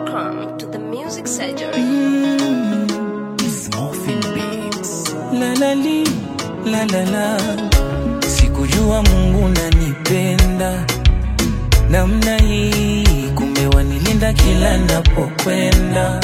Welcome to the Music Surgery. Morphine Beats. La la li, la la la. Sikujua Mungu nanipenda namna hii, kumbe wanilinda kila napokwenda,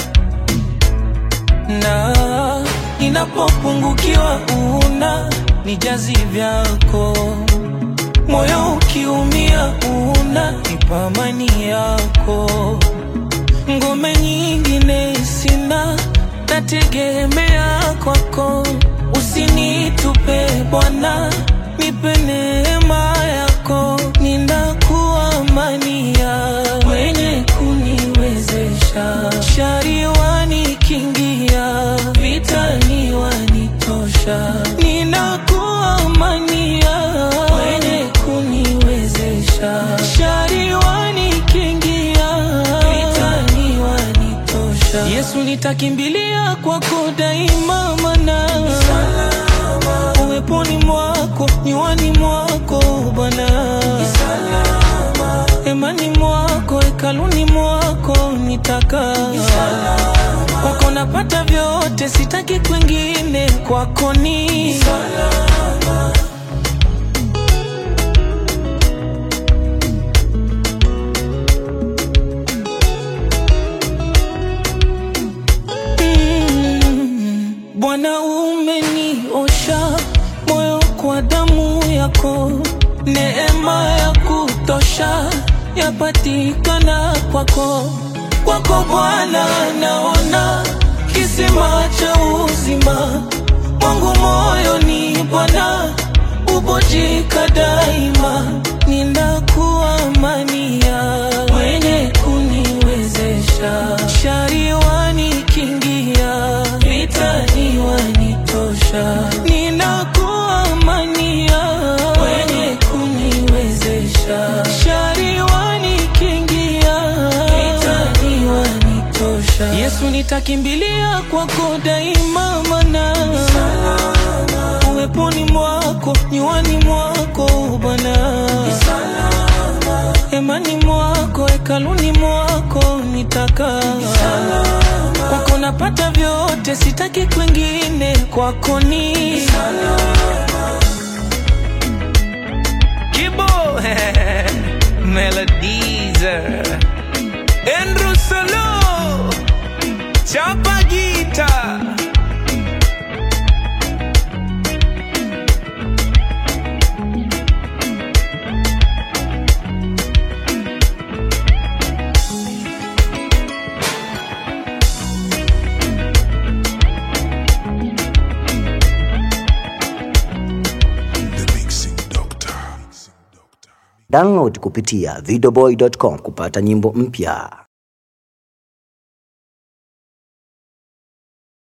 na ninapopungukiwa una nijazi vyako, moyo ukiumia una nipa amani yako ngome nyingine sina, nategemea kwako. Usinitupe Bwana, nipe neema yako, ninakuamania mwenye kuniwezesha. Shari wanikingia, vitani wanitosha, ninakuamania mwenye kuniwezesha. Shari wanikingia, vitani wanitosha. Yesu nitakimbilia kwako daima, mana uweponi mwako, nywani mwako Bwana, emani mwako, hekaluni mwako nitakaa kwako, napata vyote, sitaki kwingine, kwako ni Mm, Bwana umeniosha moyo kwa damu yako, neema ya kutosha yapatikana kwako. Kwako Bwana naona kisima cha uzima, mwangu moyoni Bwana ubojika daima, ninakuamania mwenye kuniwezesha, shari wanikingia, vitani wanitosha, ninakuamania mwenye kuniwezesha, shari wanikingia, vitani wanitosha. Yesu nitakimbilia kwako daima, mana uweponi mwako, nywani mwako Bwana, hemani mwako, hekaluni mwako nitakaa kwako, napata vyote, sitaki kwingine, kwako ni Kibo Melodies Andrew Solo Chapa Gita The Mixing Doctor. Download kupitia videoboy.com kupata nyimbo mpya.